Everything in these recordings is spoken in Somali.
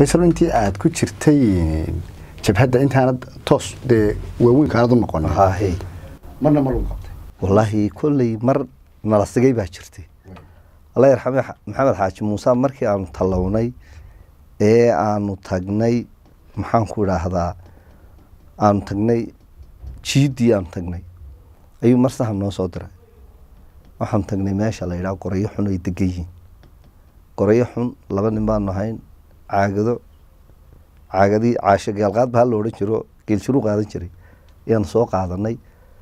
faysal intii aad ku jirtay jabhadda intaanad toos dee waaweynka aanad u noqon hahe marna ma lagu qabtay wallaahi kolley mar nala sigay baa jirtay allah yarxame maxamed xaaji muuse markii aanu tallawnay ee aanu tagnay maxaan ku idhaahdaa aanu tagnay jiiddii aanu tagnay ayuu mar sahan noo soo diray waxaanu tagnay meesha la yidhaha qorayo xun ay degan yihiin qorayo xun laba nin baanu ahayn caagado caagadii caasho gaalqaad ba ha la odhan jiro geelshiruu qaadan jiray ayaanu soo qaadanay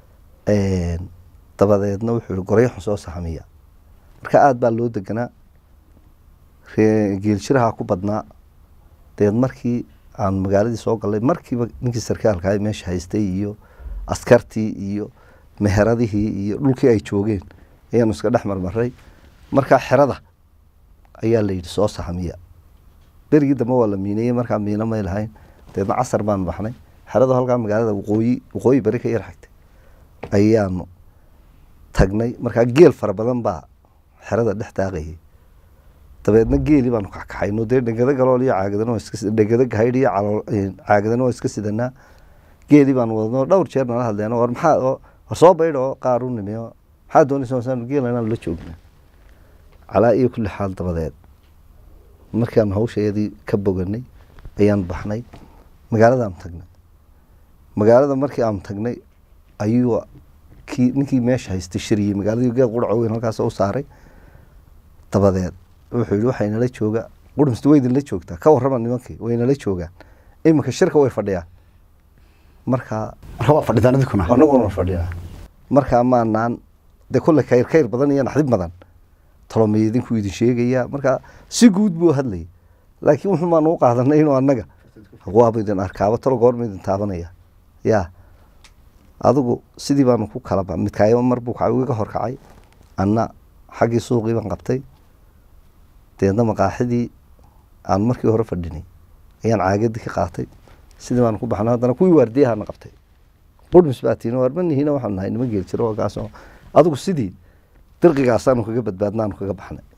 dabadeedna wuxuu yihi qorayo xun soo sahamiya marka aada baa loo deganaa geelshiraha ku badnaa dabeed markii aan magaaladii soo galnay markiiba ninkii sarkaalka ah meesha haystay iyo askartii iyo meheradihii iyo dhulkii ay joogeen ayaanu iska dhex marmaray markaa xerada ayaa la yidhi soo sahamiya berigii dambe waa la miineeyey markaa miino may lahayn dabeedna casar baanu baxnay xeradu halkaa magaalada waqooyi waqooyi beri ka yar xigtay ayaanu tagnay markaa geel fara badan baa xerada dhex daaqayay dabeedna geeli baanu kaxkaxayno dee dhegado galool iyo caagadana waa iska dhegado gahaydh iyo calool caagadana waa iska sidanaa geeli baanu wadno dhowr jeer nala hadleen war maxaa war soo baydh oo qaar u nimiyo maxaa doonaysa saan geela inaanu la joogna calaa iyo kulli xaal dabadeed markaanu hawsheedii ka boganay ayaanu baxnay magaaladaanu tagnay magaalada markii aanu tagnay ayuu kii ninkii meesha haystay shiriyey magaaladii geed qurco weyn halkaas u saaray dabadeed wuxuu yihi waxay nala jooga qurmist way idinla joogtaa ka warrama nimankii way nala joogaan iminka shirka way fadhiyaan markaa marka waa fadhidaan idinkuna anaguna fadhinaa markaa maanaan dee kulle kayr kayr badan iyo naxdib badan tolomay idinku idin sheegayaa markaa si guud buu hadlayay laakiin wuxuu baanu u qaadanay inuu annaga waaba idin arkaaba talo goorma idin taabanaya yaa adigu sidii baanu ku kala midkaayo mar buu iga horkacay anna xaggii suuqii baan qabtay deedna maqaaxidii aan markii hore fadhinay ayaan caagadii ka qaatay sidii baanu ku baxnay haddana kuwii waardiyahana qabtay qurmis baa tiina waarmanihina waxaanu nahay nima geel jiro kaasoo adigu sidii dirqigaasaanu kaga badbaadnaanu kaga baxnay